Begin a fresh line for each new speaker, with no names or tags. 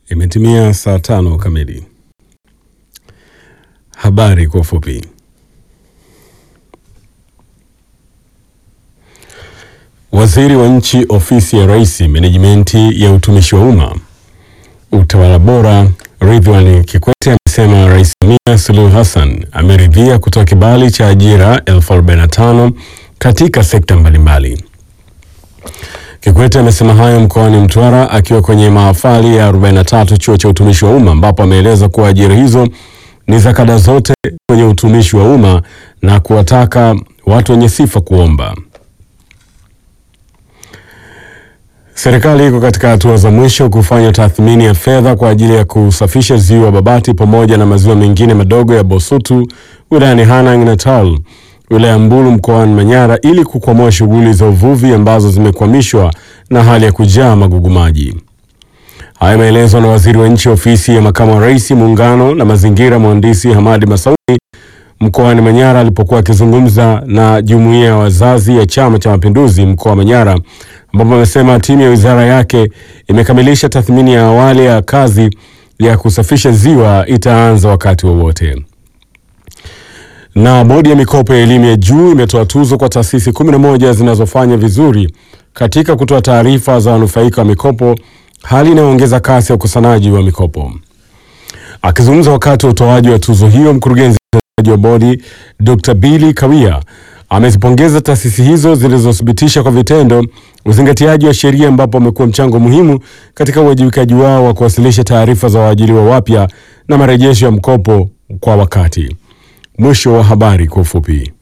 Imetimia saa tano kamili. Habari kwa ufupi. Waziri wa Nchi, Ofisi ya Rais, Menejimenti ya Utumishi wa Umma, Utawala Bora, Ridhiwani Kikwete amesema Rais Samia Suluhu Hassan ameridhia kutoa kibali cha ajira elfu arobaini na tano katika sekta mbalimbali. Kikwete amesema hayo mkoani Mtwara akiwa kwenye mahafali ya 43 chuo cha utumishi wa umma ambapo ameeleza kuwa ajira hizo ni za kada zote kwenye utumishi wa umma na kuwataka watu wenye sifa kuomba. Serikali iko katika hatua za mwisho kufanya tathmini ya fedha kwa ajili ya kusafisha ziwa Babati pamoja na maziwa mengine madogo ya Bosutu wilayani Hanang na Tal wilaya Mbulu mkoani Manyara ili kukwamua shughuli za uvuvi ambazo zimekwamishwa na hali ya kujaa magugu maji. Haya yameelezwa na waziri wa nchi ofisi ya makamu wa rais muungano na mazingira, mhandisi Hamadi Masauni mkoani Manyara alipokuwa akizungumza na jumuiya ya wazazi ya Chama cha Mapinduzi mkoa wa Manyara, ambapo amesema timu ya wizara yake imekamilisha tathmini ya awali ya kazi ya kusafisha ziwa itaanza wakati wowote. Na bodi ya mikopo ya elimu ya juu imetoa tuzo kwa taasisi 11 zinazofanya vizuri katika kutoa taarifa za wanufaika wa mikopo, hali inayoongeza kasi ya ukusanyaji wa mikopo. Akizungumza wakati wa utoaji wa tuzo hiyo, mkurugenzi mtendaji wa bodi Dr. Billy Kawia amezipongeza taasisi hizo zilizothibitisha kwa vitendo uzingatiaji wa sheria, ambapo amekuwa mchango muhimu katika uwajibikaji wao wa kuwasilisha taarifa za waajiriwa wapya na marejesho ya mkopo kwa wakati. Mwisho wa habari kwa ufupi.